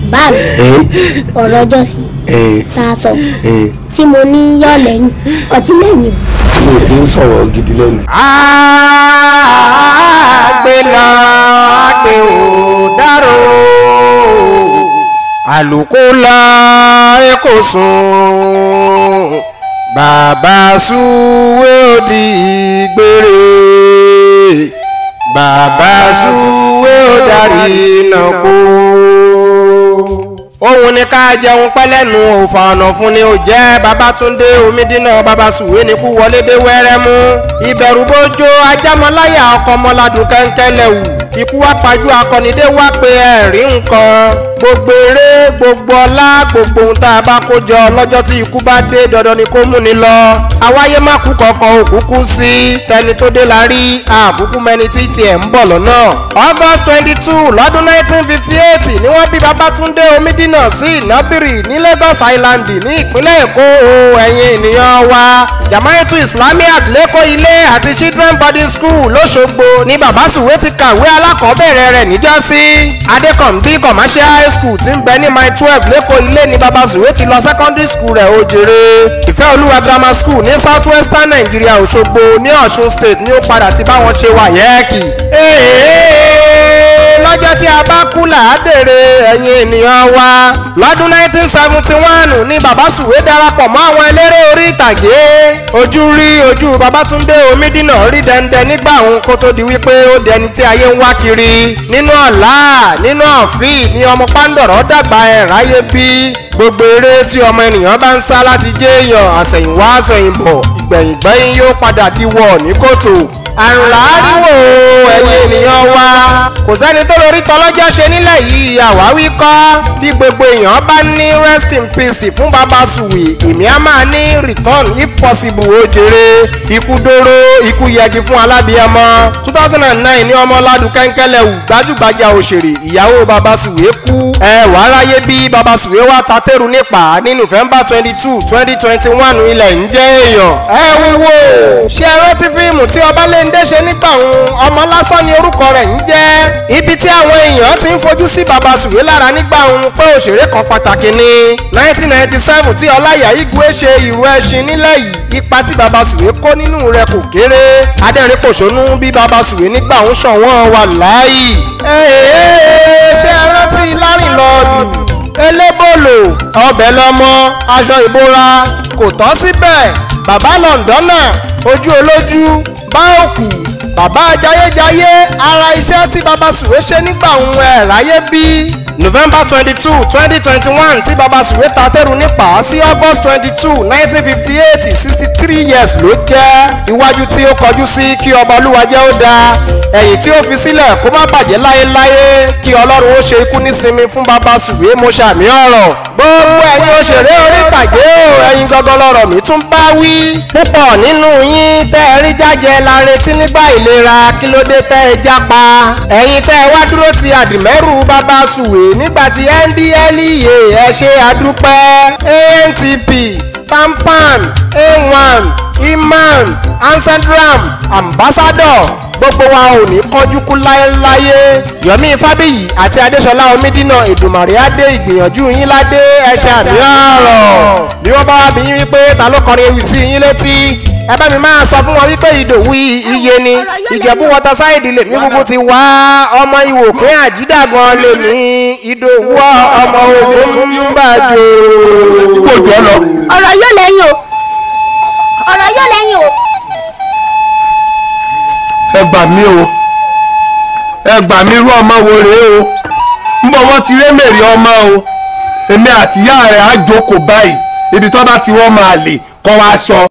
bá mi ẹ ọ̀rọ̀ ọjọ́ sí ẹ tá a sọ ẹ tí mo ní yọ̀ lẹ́yìn ọtí lẹ́yìn tí mo fi ń sọ̀rọ̀ gidi lẹ́nu. àgbẹ̀là àgbẹ̀ ò dárò àlùkò la èkó sùn bàbá súwé òdì gbére bàbá súwé òdarí náà kú òun ni ká jẹun pẹ́lẹ́nu òfò ọ̀nà fún ni ó jẹ́ babatunde omidina babasuwe ni kú wọlé dé wẹ́rẹ́ mú ìbẹ̀rù bójó ajámọ́láyà ọkọ̀ ọmọládùn kẹ́ńkẹ́lẹ̀ wù ikú wá pajú akọnidé wá pé ẹ̀rí nǹkan gbogbo eré gbogbo ọlá gbogbo ohun tá a bá kó jọ lọ́jọ́ tí ikú bá dé dandan ni kó mú ni lọ àwáyé má kú kankan òkúkú sí tẹni tó dé la rí àbúkú mẹni tí tiẹ̀ ń bọ̀ lọ́nà august twenty two lọ́dún nineteen fifty eight ni wọ́n bí babatunde omidina sí ìnábìrì ní lagos island ní ìpínlẹ̀ èkó o ẹ̀yin ènìyàn wa jamaitu islamic lẹ́kọ̀ọ́ ilé àti children boarding school lọ́sọ̀gbọ̀ ni babasuwe ti kàwé alákọ̀ọ́bẹ̀rẹ̀ rẹ̀ níjọ́sí adékànbí commercial high school ti ń bẹ ní mile twelve lẹ́kọ̀ọ́ ilé ni babasuwe ti lọ secondary school rẹ̀ ó jèrè ìfẹ́ olúwa grammar school ní south western nigeria òṣogbo ní ọ̀ṣun state ni ó padà ti bá wọn ṣe wáyẹ́ẹ̀kì. lọ́jọ́ tí a bá kú làádèrè ẹ̀yin ènìyàn wa lọ́dún 1971 ni babasuwe darapọ̀ mọ́ àwọn eléré orí ìtàgé ojú rí ojú babatunde omidina rí dẹ́ndẹ́ nígbà òun kó tó di wípé ó dẹni tí ayé ń wá kiri nínú ọ̀la nínú ọ̀fì ni ọmọ pàǹdọ̀rọ̀ dàgbà ẹ̀ ráyé bí gbogbo eré tí ọmọ ènìyàn bá ń sá láti jẹ́ èèyàn àsẹ̀yìnwá àsẹ̀yìnbọ̀ ìgbẹ̀yìngbẹ́yìn yóò padà diwọ̀ ní kòtò àrùn làáríwò ẹ̀yin ènìyàn wa kò sẹ́ni tó lórí tọlọ́jọ́ ṣe nílẹ̀ yìí àwáwí kọ́ bí gbogbo èèyàn bá ní rest in peace fún baba suwe èmi á máa ní return if possible ó jèrè ikú dóró ikú yẹgi fún alábíàmọ two thousand and nine ní ọmọládùn kẹ́ńkẹ́lẹ̀ wù gbajúgbajà òṣèré ìyàwó baba suwe kú ẹ wàá ráyé bí baba suwe wá tatẹ́rù nípa ní november twenty two twenty twenty one ilẹ̀ ń jẹ́ èèyàn ẹ wúwo ṣé ẹ rántí fíìmù tí ọbalẹ́ndé ṣe nígbà òun ọmọ lásán ni orúkọ rẹ̀ ń jẹ́ ibi tí àwọn èèyàn ti ń fojú sí baba sùwé lára nígbà òun pé òṣèré kan pàtàkì ni nineteen ninety seven tí ọláyà igwe ṣe ìrù ẹṣin nílẹ̀ yìí ipa tí baba sùwé kó nínú rẹ̀ kò kéré adẹ́rìn kòṣónú bí baba sùwé nígbà òun ṣọ̀wọ́n wà láàyè. ṣé ẹ rántí lárìnlọ́ọ̀dù elébòlò ọbẹ̀ lọ́mọ aṣọ ìbora kò tọ́ síbẹ̀ bàbá lọ́ndọ́nà ojú olójú bá òkú bàbá jayéjayé ara iṣẹ́ tí baba sùwé ṣe nígbà òun ẹ̀ ráyé bí. november twenty two twenty twenty one tí baba sùwé ta tẹ́rù nípa sí august twenty two nineteen fifty eight sixty three years ló jẹ́ iwájú tí ó kọjú sí kí ọba olúwa jẹ́ ó dáa ẹ̀yìn tí ó fi sílẹ̀ kó má bàjẹ́ láéláé kí ọlọ́run ó ṣe ikú nísinmi fún baba sùwé mo ṣàmì ọ̀rọ̀ gbogbo ẹ̀yin òṣèré orí ìtàgé o ẹ̀yin gangan lọ́rọ̀ mi tún bá wí púpọ̀ nínú yín tẹ́ ẹ rí jájẹ la retí nígbà ìlera kí ló dé tẹ́ ẹ jápa ẹ̀yin tẹ́ ẹ wá dúró ti àdìmẹ́rù bàbá sùwé nígbà tí ndlea ẹ ṣe àdúpẹ́ antp tampan a1 iman ancestram ambassador gbogbo wa ò ní kánjú kú láéláyé yomi fábíyì àti adéṣọlá omídínà ìdùmàrè adé ìgbìyànjú yín ládé ẹṣẹ àmì ọ̀rọ̀ bí wọ́n bá wá bí yín wípé ta ló kọrin ewì sí yín létí ẹ bá mi máa sọ fún wọn wípé ìdòwú iye ni ìjẹ̀bú wọta sáìdì lèmi gbogbo ti wá ọmọ ìwò pín àjídàgan lèmi ìdòwú ọmọ ogun ń bàjọ́. kó jọ lọ. ọ̀rọ̀ yóò lẹ́yìn o ọ̀rọ̀ yóò lẹ́yìn o. ẹ gbà mí o ẹ gbà mí irú ọmọ wo rèé o ń bọ̀ wọ́n ti rémèrè ọmọ o èmi àtìyá rẹ̀ á jókòó báyìí ibi tó bá ti wọ́n máa lè kọ́ wa sọ.